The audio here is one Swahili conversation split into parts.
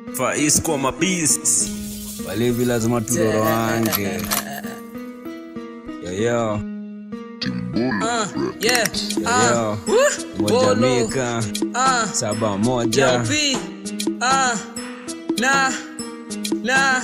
Faiz kwa mabeast walevi lazima tudoroange yoyo Uh, yeah. Uh, yoyo Bolo. mojamika uh, saba moja P. Uh, na. Na.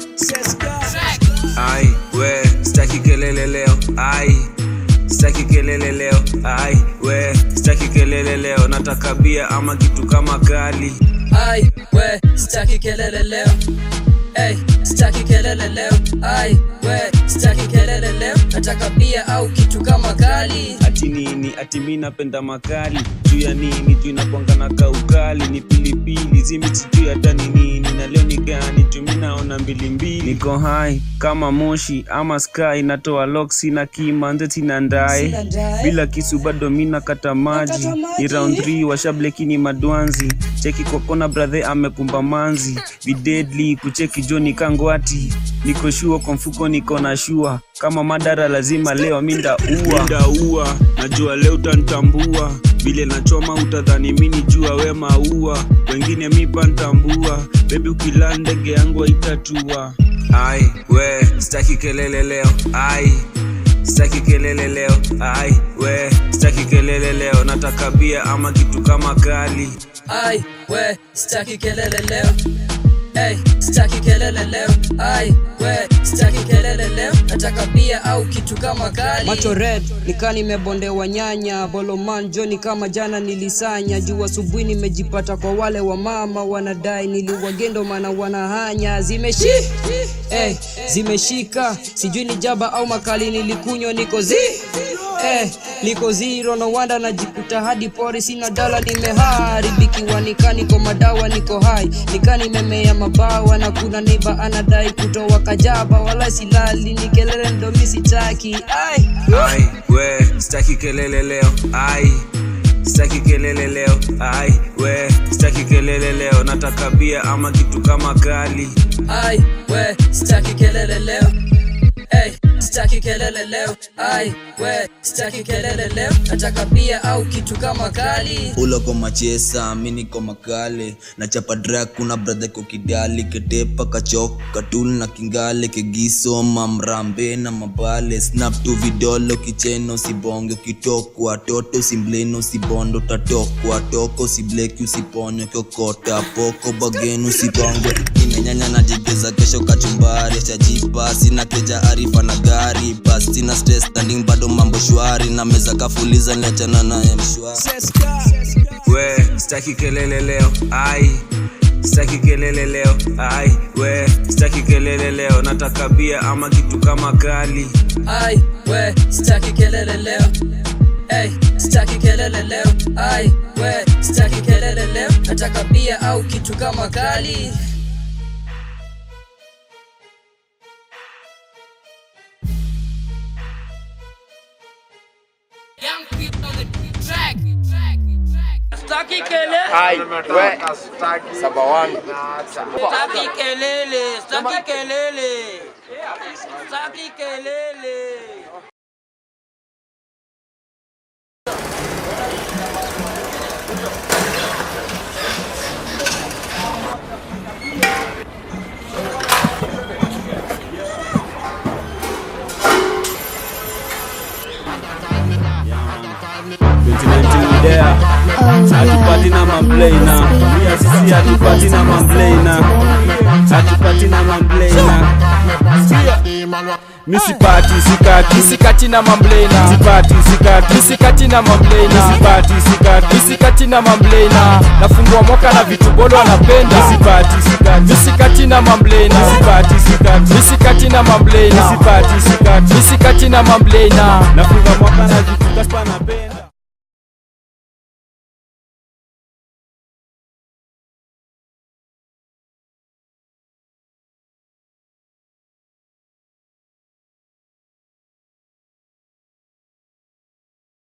ai we staki kelele leo ai staki kelele leo ai we staki kelele leo nataka bia ama kitu kama kali Ai, we, sitaki kelele leo. Hey, sitaki kelele leo. Ai, we, sitaki kelele leo. Nataka bia au kitu kama kali. ati nini ati mi napenda makali juu ya nini juu inakwanga na kaukali ni pilipili zimi sijui hata ni nini na leo ni gani juu mi naona mbilimbili niko hai kama moshi ama sky natoa loksi na kimanze sina ndae Sina ndae. bila kisu bado mi nakata maji Nakata maji. ni round 3 washableki ni madwanzi cheki kokona brathe amekumba manzi videdli kucheki joni kangwati niko shua kwa mfuko niko na shua kama madara lazima leo mindaua mindaua najua leo utanitambua vile nachoma utadhani mini jua we maua wengine mipa ntambua bebi ukila ndege yangu haitatua ai we staki kelele leo ai staki kelele leo ai we staki kelele leo nataka bia ama kitu kama kali Ai, we, sitaki kelele leo. Hey, sitaki kelele leo. Ai, we, sitaki kelele leo. Nataka bia au kitu kama kali. Macho red, nikaa nimebondewa nyanya. Boloman Johnny kama jana nilisanya. Juu asubuhi nimejipata kwa wale wa mama wanadai niliwagendo maana wanahanya. Zimeshi hey, zimeshika. Sijui ni jaba au makali nilikunywa niko zi Eh, liko zero no wanda najikuta hadi pori sina dala nimeharibikiwa nika niko madawa niko hai nika nimemea mabawa na kuna neiba anadai kutoa kajaba wala silali ni kelele ndo mi sitaki ai ai we staki kelele leo ai staki kelele leo ai we staki kelele leo nataka bia ama kitu kama kali ai we sitaki kelele leo Hey, sitaki kelele leo ai we sitaki kelele leo nataka bia au kitu kama kali ulo ko machesa mi niko makale na chapa drak kuna bradhe ko kidali ketepa kachok katul na kingale kegiso mamrambe na mabale snap tu vidolo kicheno sibonge ukitokwa toto simbleno sibondo tatokwa toko sibleki usiponyo kyokota poko bagenu sibonge nimenyanya na jigeza kesho kachumbari chajipa sina keja arifa na gari bas sina stress standing bado mambo shwari na meza kafuliza niachana naye mshwari we staki kelele leo ai staki kelele leo ai we staki kelele leo nataka bia ama kitu kama kali ai we sitaki kelele leo Hey, sitaki kelele leo ai we sitaki kelele leo nataka bia au kitu kama kali Sitaki kelele Ai, we, saba one. Sitaki kelele sitaki kelele sitaki kelele hatupati na mamblena pia sisi hatupati na mamblena hatupati na mamblena misipati sikati misikati na mamblena sipati sikati misikati na mamblena sipati sikati misikati na mamblena nafungua mwaka na vitu bolo anapenda sipati sikati misikati na mamblena sipati sikati misikati na mamblena sipati sikati misikati na mamblena nafunga mwaka na vitu kaspa napenda